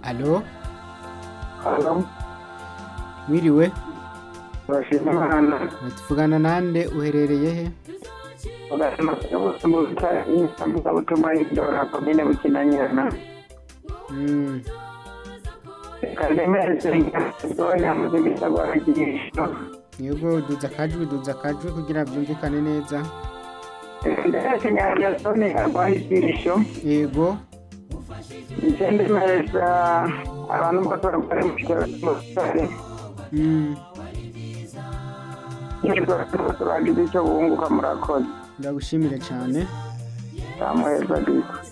alo Alo, mwiriwe turashima Imana tuvugana nande uherereye he ugasema bose mu bitaro inyamvugabutumwa y'indora komine bukinanyana Mm, kandi meze ntoya mu gisagara cy'igisho yego duza akajwi duza akajwi kugira byumvikane neza ndetse nyarwasoni arwaye igisho yego ikindi meza abantu bose barwaye mu bitaro cy'umusore Mm, nibwo turagize icyo bunguka murakoze ndagushimire cyane samuheza biko